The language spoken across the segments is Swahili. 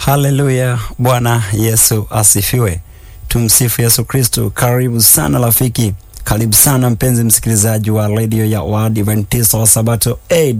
Haleluya, Bwana Yesu asifiwe. Tumsifu Yesu Kristu. Karibu sana rafiki, karibu sana mpenzi msikilizaji wa redio ya Waadventista wa Sabato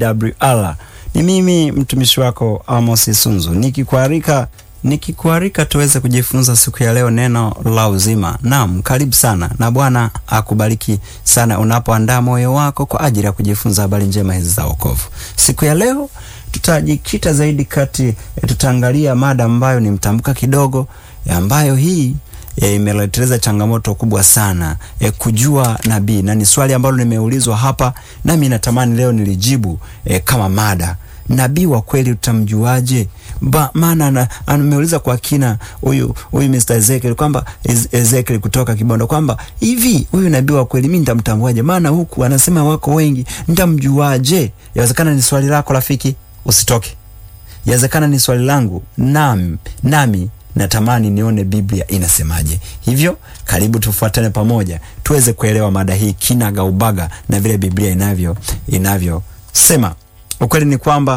AWR. Ni mimi mtumishi wako Amos Sunzu nikikuarika nikikuarika tuweze kujifunza siku ya leo neno la uzima. Naam, karibu sana na Bwana akubariki sana unapoandaa moyo wako kwa ajili ya kujifunza habari njema hizi za wokovu. Siku ya leo tutajikita zaidi kati e, tutaangalia mada ambayo ni mtambuka kidogo e, ambayo hii e, imeleteleza changamoto kubwa sana e, kujua nabii, na ni swali ambalo nimeulizwa hapa, nami natamani leo nilijibu e, kama mada nabii wa kweli tutamjuaje? Maana ameuliza kwa kina huyu huyu Mr. Ezekiel kwamba Ezekiel kutoka Kibondo kwamba hivi huyu nabii wa kweli mimi nitamtambuaje? Maana huku anasema wako wengi, nitamjuaje? Yawezekana ni swali lako rafiki, usitoke. Yawezekana ni swali langu, nami nami natamani nione Biblia inasemaje. Hivyo karibu tufuatane pamoja tuweze kuelewa mada hii kinaga ubaga na vile Biblia inavyo inavyosema. Ukweli ni kwamba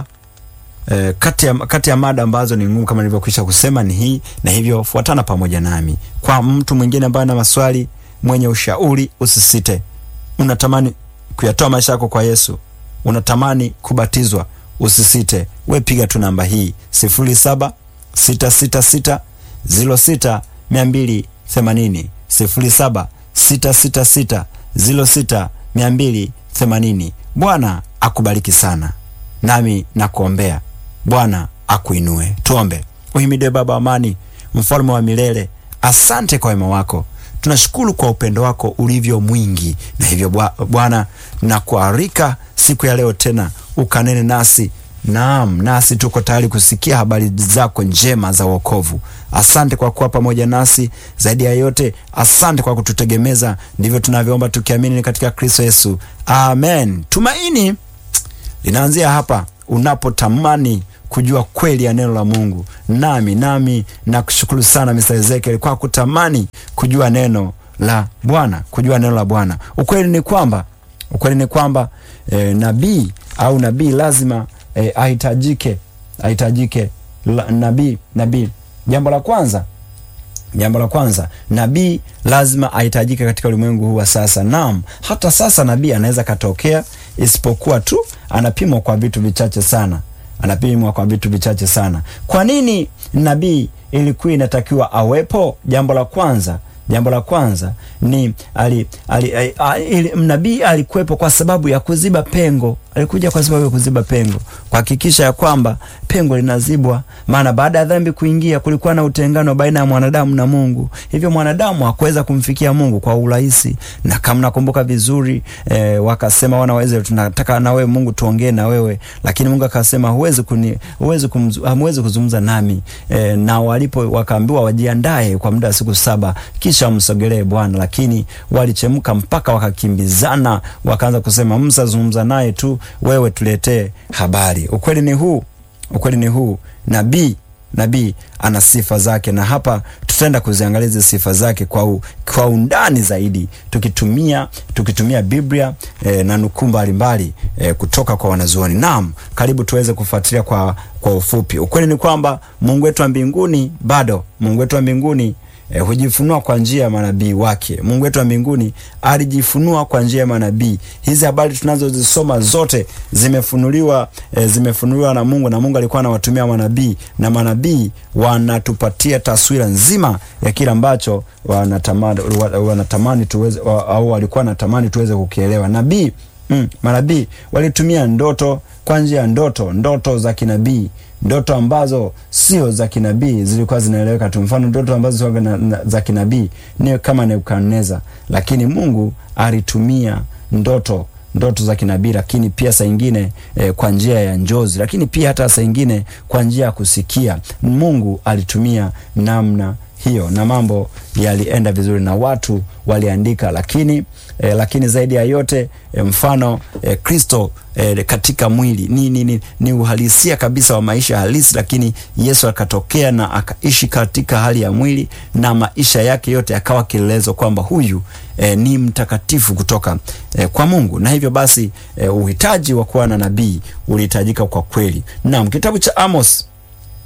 eh, kati ya, kati ya mada ambazo ni ngumu kama nilivyokwisha kusema ni hii, na hivyo fuatana pamoja nami. Kwa mtu mwingine ambaye ana maswali, mwenye ushauri, usisite. Unatamani kuyatoa maisha yako kwa Yesu, unatamani kubatizwa, usisite. We piga tu namba hii sifuri saba sita sita sita ziro sita mia mbili themanini sifuri saba sita sita sita ziro sita mia mbili themanini. Bwana akubariki sana nami nakuombea. Bwana akuinue. Tuombe. Uhimidiwe Baba wa amani, mfalme wa milele, asante kwa wema wako, tunashukuru kwa upendo wako ulivyo mwingi, na hivyo Bwana nakuarika siku ya leo tena ukanene nasi. Naam, nasi tuko tayari kusikia habari zako njema za wokovu. Asante kwa kuwa pamoja nasi, zaidi ya yote asante kwa kututegemeza. Ndivyo tunavyoomba tukiamini katika Kristo Yesu, amen. Tumaini linaanzia hapa unapotamani kujua kweli ya neno la Mungu. Nami nami nakushukuru sana Mr. Ezekiel kwa kutamani kujua neno la Bwana, kujua neno la Bwana. Ukweli ni kwamba ukweli ni kwamba e, nabii au nabii lazima e, ahitajike ahitajike nabii nabii. Jambo la kwanza jambo la kwanza nabii lazima ahitajike katika ulimwengu huu wa sasa. Naam, hata sasa nabii anaweza katokea, isipokuwa tu anapimwa kwa vitu vichache sana, anapimwa kwa vitu vichache sana. Kwa nini nabii ilikuwa inatakiwa awepo? Jambo la kwanza jambo la kwanza ni ali, ali, ali, ali, nabii alikuwepo kwa sababu ya kuziba pengo. Alikuja kwa sababu ya kuziba pengo, kuhakikisha ya kwamba pengo linazibwa. Maana baada ya dhambi kuingia, kulikuwa na utengano baina ya mwanadamu na Mungu, hivyo mwanadamu hakuweza kumfikia Mungu kwa urahisi. Na kama nakumbuka vizuri e, wakasema wana wa Israeli, tunataka na wewe Mungu tuongee na wewe, lakini Mungu akasema huwezi kuni huwezi hamwezi kuzungumza nami e, na walipo wakaambiwa wajiandae kwa muda wa siku saba kisha msogelee Bwana, lakini walichemka mpaka wakakimbizana, wakaanza kusema Musa, zungumza naye tu, wewe tuletee habari. Ukweli ni huu, ukweli ni huu, nabii nabii ana sifa zake, na hapa tutaenda kuziangalia hizi sifa zake kwa, u, kwa undani zaidi tukitumia tukitumia Biblia e, na nukuu mbalimbali e, kutoka kwa wanazuoni. Naam, karibu tuweze kufuatilia kwa, kwa ufupi. Ukweli ni kwamba Mungu wetu wa mbinguni bado Mungu wetu wa mbinguni E, hujifunua kwa njia ya manabii wake. Mungu wetu wa mbinguni alijifunua kwa njia ya manabii. Hizi habari tunazozisoma zote zimefunuliwa, e, zimefunuliwa na Mungu, na Mungu alikuwa anawatumia manabii, na manabii wanatupatia taswira nzima ya kile ambacho wanatamani, wanatamani tuweze au walikuwa wanatamani tuweze kukielewa. Nabii mm, manabii walitumia ndoto kwa njia ya ndoto, ndoto za kinabii ndoto ambazo sio za kinabii zilikuwa zinaeleweka tu. Mfano, ndoto ambazo sio za kinabii ni kama Nebukadneza, lakini Mungu alitumia ndoto ndoto za kinabii, lakini pia saa ingine eh, kwa njia ya njozi, lakini pia hata saa ingine kwa njia ya kusikia. Mungu alitumia namna hiyo na mambo yalienda vizuri na watu waliandika, lakini eh, lakini zaidi ya yote eh, mfano Kristo eh, eh, katika mwili ni, ni, ni, ni uhalisia kabisa wa maisha halisi, lakini Yesu akatokea na akaishi katika hali ya mwili na maisha yake yote yakawa kielelezo kwamba huyu eh, ni mtakatifu kutoka eh, kwa Mungu, na hivyo basi eh, uhitaji wa kuwa na nabii ulihitajika kwa kweli. Naam, kitabu cha Amos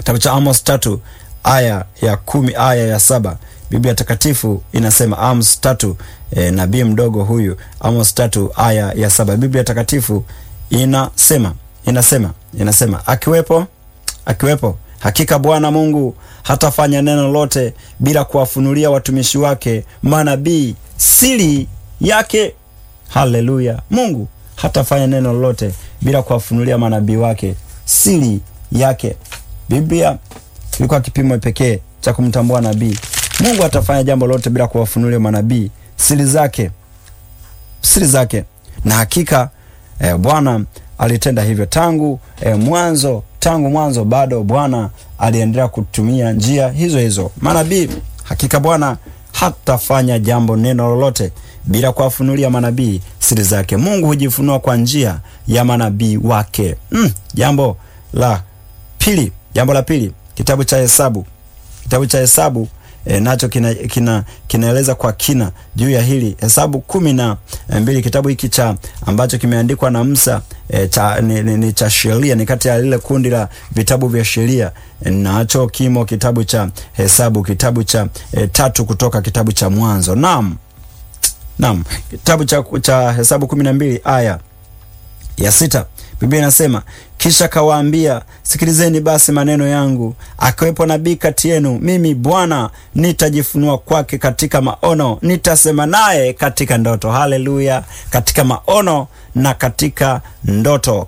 Kitabu cha Amos tatu aya ya kumi aya ya saba Biblia Takatifu inasema Amos tatu e, nabii mdogo huyu Amos tatu aya ya saba Biblia Takatifu inasema inasema inasema akiwepo akiwepo hakika Bwana Mungu hatafanya neno lote bila kuwafunulia watumishi wake manabii siri yake. Haleluya! Mungu hatafanya neno lolote bila kuwafunulia manabii wake siri yake. Biblia ilikuwa kipimo pekee cha kumtambua nabii. Mungu hatafanya jambo lolote bila kuwafunulia manabii siri zake, siri zake, na hakika eh, Bwana alitenda hivyo tangu eh, mwanzo tangu mwanzo bado Bwana aliendelea kutumia njia hizo hizo manabii. Hakika Bwana hatafanya jambo neno lolote bila kuwafunulia manabii siri zake. Mungu hujifunua kwa njia ya manabii wake. Mm, jambo la pili, jambo la pili, kitabu cha Hesabu, kitabu cha Hesabu E, nacho kinaeleza kina, kina kwa kina juu ya hili Hesabu kumi na mbili. Kitabu hiki cha ambacho kimeandikwa na Musa e, cha, ni, ni, ni cha sheria, ni kati ya lile kundi la vitabu vya sheria e, nacho kimo kitabu cha Hesabu, kitabu cha e, tatu kutoka kitabu cha Mwanzo. Naam, naam, kitabu cha, cha Hesabu kumi na mbili aya ya sita Biblia inasema kisha kawaambia, sikilizeni basi maneno yangu, akiwepo nabii kati yenu, mimi Bwana nitajifunua kwake katika maono, nitasema naye katika ndoto. Haleluya! Katika maono na katika ndoto.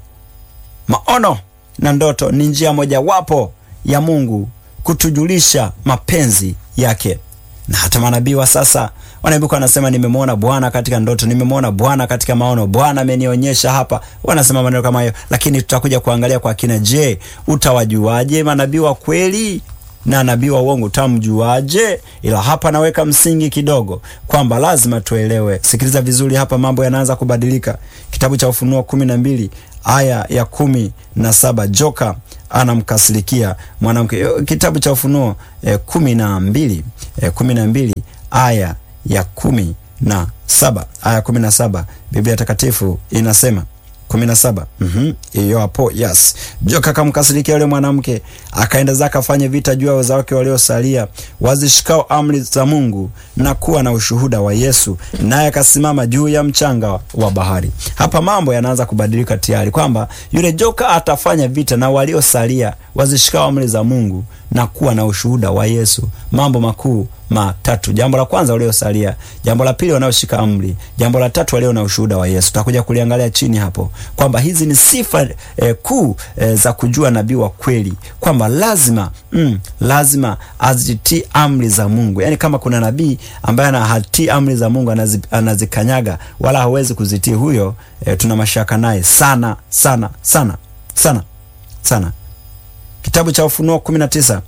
Maono na ndoto ni njia mojawapo ya Mungu kutujulisha mapenzi yake, na hata manabii wa sasa wanaibuka wanasema, nimemwona Bwana katika ndoto, nimemwona Bwana katika maono, Bwana amenionyesha hapa. Wanasema maneno kama hayo, lakini tutakuja kuangalia kwa kina. Je, utawajuaje manabii wa kweli na nabii wa uongo utamjuaje? Ila hapa naweka msingi kidogo kwamba lazima tuelewe. Sikiliza vizuri hapa, mambo yanaanza kubadilika. Kitabu cha Ufunuo kumi na mbili aya ya kumi na saba joka anamkasirikia mwanamke. Kitabu cha Ufunuo eh, kumi na mbili eh, kumi na mbili aya ya kumi na saba aya kumi na saba Biblia Takatifu inasema kumi na saba hiyo hapo. Yes, joka akamkasirikia yule mwanamke, akaenda zake afanye vita juu ya wazao wake waliosalia, wazishikao amri za Mungu na kuwa na ushuhuda wa Yesu, naye akasimama juu ya mchanga wa bahari. Hapa mambo yanaanza kubadilika tayari, kwamba yule joka atafanya vita na waliosalia, wazishikao amri za Mungu na kuwa na ushuhuda wa Yesu. Mambo makuu matatu. Jambo la kwanza waliosalia, jambo la pili wanaoshika amri, jambo la tatu walio na ushuhuda wa Yesu. Tutakuja kuliangalia chini hapo kwamba hizi ni sifa eh, kuu eh, za kujua nabii wa kweli, kwamba lazima mm, lazima azitii amri za Mungu. Yaani kama kuna nabii ambaye hatii amri za Mungu anazi, anazikanyaga wala hawezi kuzitii, huyo eh, tuna mashaka naye sana sana sana sana sana. Kitabu cha Ufunuo 19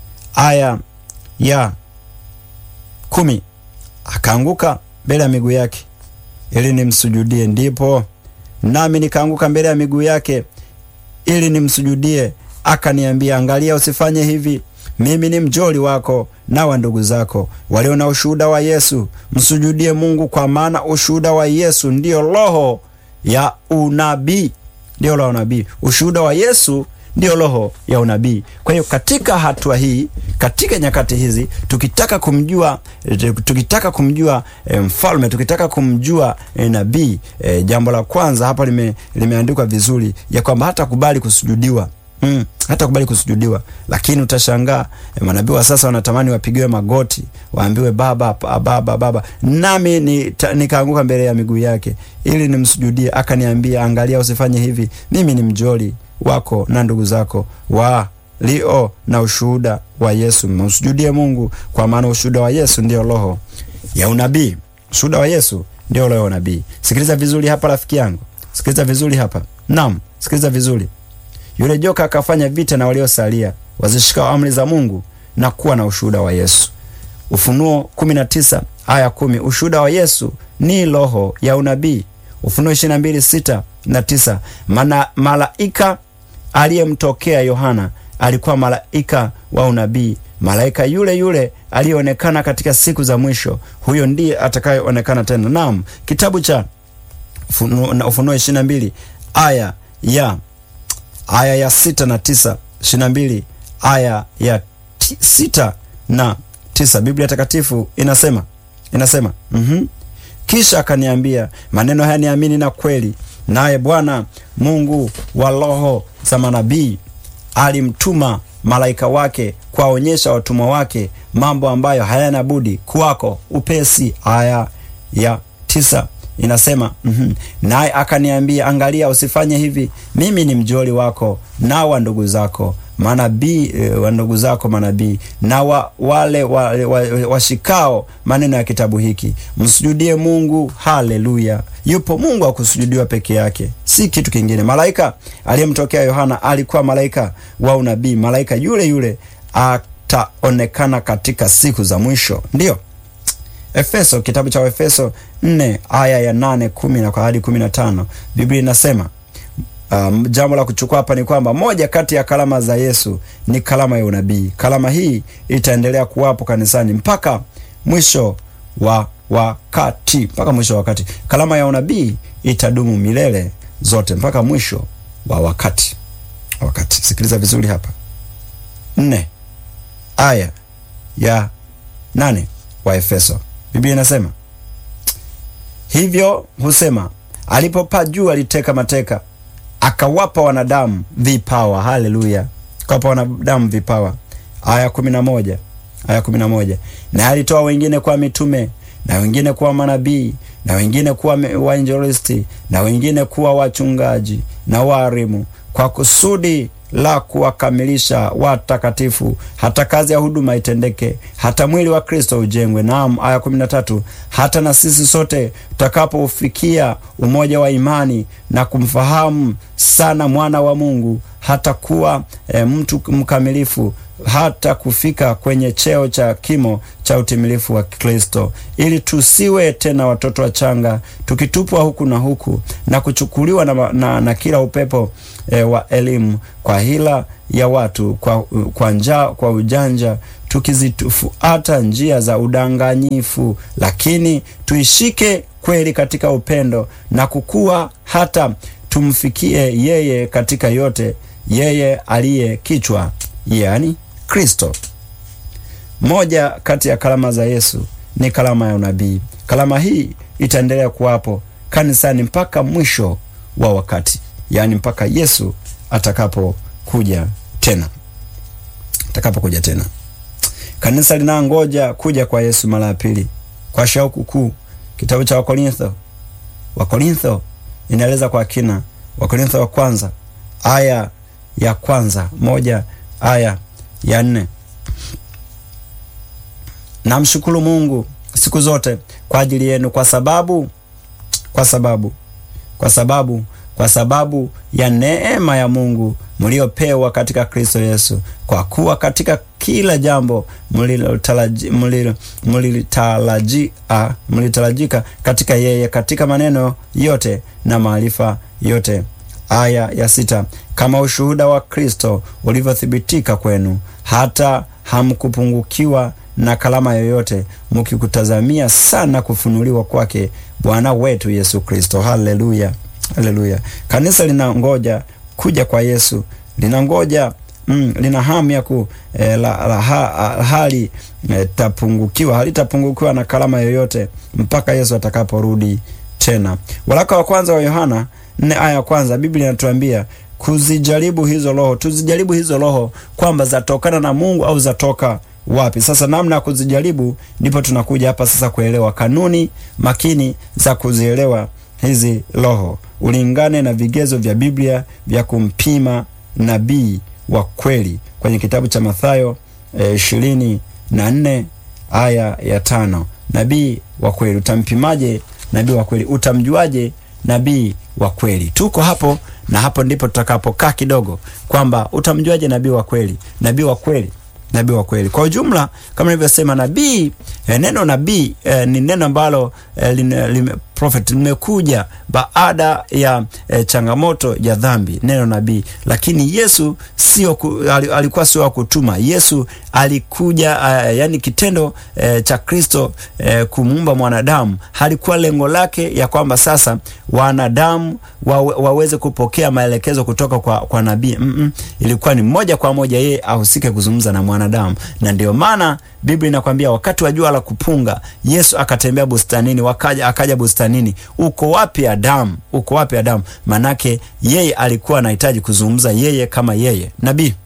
aya ya kumi akaanguka mbele ya miguu yake ili nimsujudie. Ndipo nami nikaanguka mbele ya miguu yake ili nimsujudie. Akaniambia, angalia, usifanye hivi. Mimi ni mjoli wako na wa ndugu zako walio na ushuhuda wa Yesu. Msujudie Mungu, kwa maana ushuhuda wa Yesu ndiyo roho ya unabii, ndiyo roho ya unabii. Ushuhuda wa Yesu ndiyo roho ya unabii. Kwa hiyo katika hatua hii, katika nyakati hizi, tukitaka kumjua tukitaka kumjua e, mfalme, tukitaka kumjua e, nabii e, jambo la kwanza hapa lime, limeandikwa vizuri ya kwamba hata kubali kusujudiwa Mm, hata kubali kusujudiwa, lakini utashangaa e, manabii wa sasa wanatamani wapigiwe magoti, waambiwe baba baba baba. Nami nikaanguka ni mbele ya miguu yake ili nimsujudie. Akaniambia, angalia, usifanye hivi, mimi ni mjoli wako na ndugu zako walio na ushuhuda wa Yesu. Msujudie Mungu, kwa maana ushuhuda wa Yesu ndio roho ya unabii. Ushuhuda wa Yesu ndio roho ya unabii. Sikiliza vizuri hapa, rafiki yangu, sikiliza vizuri hapa. Naam, sikiliza vizuri. Yule joka akafanya vita na waliosalia, wazishikao amri za Mungu na kuwa na ushuhuda wa Yesu. Ufunuo 19 aya 10. Ushuhuda wa Yesu ni roho ya unabii. Ufunuo 22 6 na 9. Mana malaika aliyemtokea Yohana alikuwa malaika wa unabii, malaika yule yule aliyeonekana katika siku za mwisho, huyo ndiye atakayeonekana tena. Naam, kitabu cha Ufunuo 22 aya ya aya ya sita na tisa ishirini na mbili aya ya ti, sita na tisa Biblia Takatifu inasema inasema mm-hmm. Kisha akaniambia maneno haya niamini na kweli, naye Bwana Mungu wa roho za manabii alimtuma malaika wake kuwaonyesha watumwa wake mambo ambayo hayana budi kuwako upesi. Aya ya tisa inasema mm-hmm. Naye akaniambia, angalia, usifanye hivi, mimi ni mjoli wako na wa ndugu zako manabii e, wa ndugu zako manabii na wa, wale washikao wa, wa maneno ya kitabu hiki, msujudie Mungu. Haleluya! Yupo Mungu akusujudiwa peke yake, si kitu kingine. Malaika aliyemtokea Yohana alikuwa malaika wa unabii, malaika yule yule ataonekana katika siku za mwisho. Ndiyo Efeso, kitabu cha Efeso 4 aya ya 8 10 na hadi 15, Biblia inasema Um, jambo la kuchukua hapa ni kwamba moja kati ya kalama za Yesu ni kalama ya unabii. Kalama hii itaendelea kuwapo kanisani mpaka mwisho wa wakati, mpaka mwisho wa wakati. Kalama ya unabii itadumu milele zote mpaka mwisho wa wakati. Wakati, sikiliza vizuri hapa. Nne aya ya nane wa Efeso, Biblia inasema hivyo, husema alipopaa juu aliteka mateka akawapa wanadamu vipawa. Haleluya, akawapa wanadamu vipawa. Aya kumi na moja aya kumi na moja na alitoa wengine kuwa mitume na wengine kuwa manabii na wengine kuwa wainjilisti na wengine kuwa wachungaji na waalimu kwa kusudi la kuwakamilisha watakatifu, hata kazi ya huduma itendeke, hata mwili wa Kristo ujengwe. Naam, aya kumi na tatu hata na sisi sote tutakapoufikia umoja wa imani na kumfahamu sana mwana wa Mungu, hata kuwa e, mtu mkamilifu, hata kufika kwenye cheo cha kimo cha utimilifu wa Kristo, ili tusiwe tena watoto wachanga, tukitupwa huku na huku na kuchukuliwa na, na, na kila upepo e, wa elimu kwa hila ya watu, kwa, kwa njaa, kwa ujanja tukizifuata njia za udanganyifu, lakini tuishike kweli katika upendo na kukua hata tumfikie yeye katika yote, yeye aliye kichwa, yani Kristo. Moja kati ya kalama za Yesu ni kalama ya unabii. Kalama hii itaendelea kuwapo kanisani mpaka mwisho wa wakati, yaani mpaka Yesu atakapokuja tena, atakapokuja tena. Kanisa linangoja kuja kwa Yesu mara ya pili kwa shauku kuu. Kitabu cha Wakorintho, Wakorintho inaeleza kwa kina. Wakorintho wa kwanza aya ya kwanza moja aya ya nne namshukuru Mungu siku zote kwa ajili yenu, kwa sababu kwa sababu kwa sababu kwa sababu ya neema ya Mungu mliopewa katika Kristo Yesu, kwa kuwa katika kila jambo mlitarajika katika yeye, katika maneno yote na maarifa yote. Aya ya sita, kama ushuhuda wa Kristo ulivyothibitika kwenu, hata hamkupungukiwa na kalama yoyote, mkikutazamia sana kufunuliwa kwake Bwana wetu Yesu Kristo. Haleluya, haleluya. Kanisa linangoja kuja kwa Yesu, linangoja mm, lina hamu ya ku eh, la, la, ha, hali eh, tapungukiwa halitapungukiwa na kalama yoyote mpaka Yesu atakaporudi tena. Waraka wa kwanza wa Yohana nne aya ya kwanza Biblia inatuambia kuzijaribu hizo roho, tuzijaribu hizo roho kwamba zatokana na Mungu au zatoka wapi. Sasa namna ya kuzijaribu, ndipo tunakuja hapa sasa kuelewa kanuni makini za kuzielewa hizi roho, ulingane na vigezo vya Biblia vya kumpima nabii wa kweli kwenye kitabu cha Mathayo ishirini e, na nne aya ya tano. Nabii wa kweli utampimaje? Nabii wa kweli utamjuaje? Nabii wa kweli. Tuko hapo na hapo ndipo tutakapokaa kidogo, kwamba utamjuaje nabii wa kweli? Nabii wa kweli nabii wa kweli. Kwa ujumla, kama nilivyosema, nabii eh, neno nabii eh, ni neno ambalo eh, prophet, nimekuja baada ya e, changamoto ya dhambi, neno nabii. Lakini Yesu sio ku, alikuwa sio wa kutuma. Yesu alikuja uh, yani kitendo e, cha Kristo e, kumuumba mwanadamu halikuwa lengo lake ya kwamba sasa wanadamu wa, waweze kupokea maelekezo kutoka kwa, kwa nabii mm -mm. Ilikuwa ni moja kwa moja yeye ahusike kuzungumza na mwanadamu, na ndio maana Biblia inakwambia wakati wa jua la kupunga Yesu akatembea bustanini, wakaja akaja bustanini. Uko wapi Adamu? Uko wapi Adamu? Manake yeye alikuwa anahitaji kuzungumza yeye kama yeye nabii.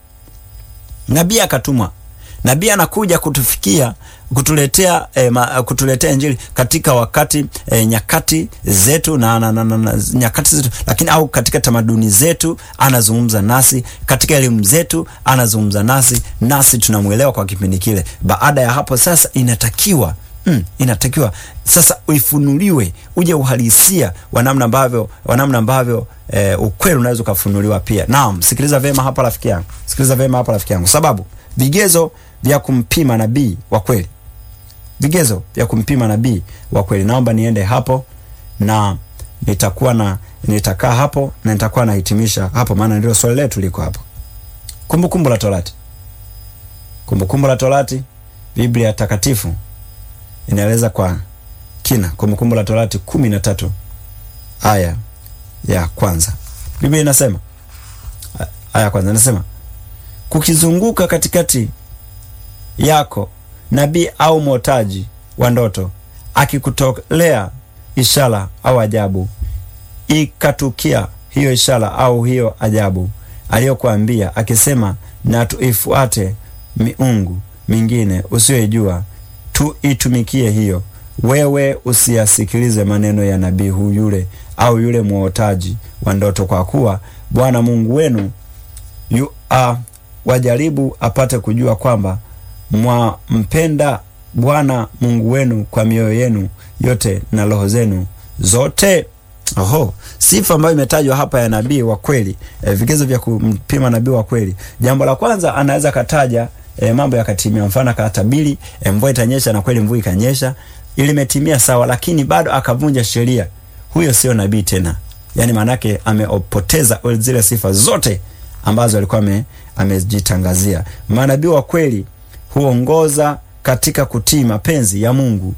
Nabii akatumwa, nabii anakuja kutufikia kutuletea eh, ma, kutuletea injili katika wakati eh, nyakati zetu na, na, na, na, na nyakati zetu, lakini au katika tamaduni zetu anazungumza nasi, katika elimu zetu anazungumza nasi, nasi tunamwelewa kwa kipindi kile. Baada ya hapo sasa inatakiwa Mm, inatakiwa sasa uifunuliwe uje uhalisia wa namna ambavyo wa namna ambavyo eh, ukweli unaweza ukafunuliwa pia. Naam, sikiliza vema hapa rafiki yangu, sikiliza vema hapa rafiki yangu, sababu vigezo vya kumpima nabii wa kweli, vigezo vya kumpima nabii wa kweli. Naomba niende hapo na nitakuwa na nitakaa hapo na nitakuwa nahitimisha hapo, maana ndio swali letu liko hapo. Kumbukumbu la Torati, Kumbukumbu la Torati, Biblia takatifu inaeleza kwa kina. Kumbukumbu la Torati kumi na tatu aya ya kwanza Biblia inasema, aya ya kwanza inasema, kukizunguka katikati yako nabii au mwotaji wa ndoto akikutolea ishara au ajabu, ikatukia hiyo ishara au hiyo ajabu aliyokuambia akisema, na tuifuate miungu mingine usiyoijua tuitumikie hiyo, wewe usiyasikilize maneno ya nabii huyu yule au yule mwotaji wa ndoto, kwa kuwa Bwana Mungu wenu yu a wajaribu apate kujua kwamba mwampenda Bwana Mungu wenu kwa mioyo yenu yote na roho zenu zote. Oho, sifa ambayo imetajwa hapa ya nabii wa kweli e, vigezo vya kumpima nabii wa kweli. Jambo la kwanza anaweza kataja e, mambo yakatimia. Mfano akatabiri e, mvua itanyesha na kweli mvua ikanyesha, ili imetimia sawa, lakini bado akavunja sheria, huyo sio nabii tena. Yani maanake amepoteza zile sifa zote ambazo alikuwa amejitangazia. Manabii wa kweli huongoza katika kutii mapenzi ya Mungu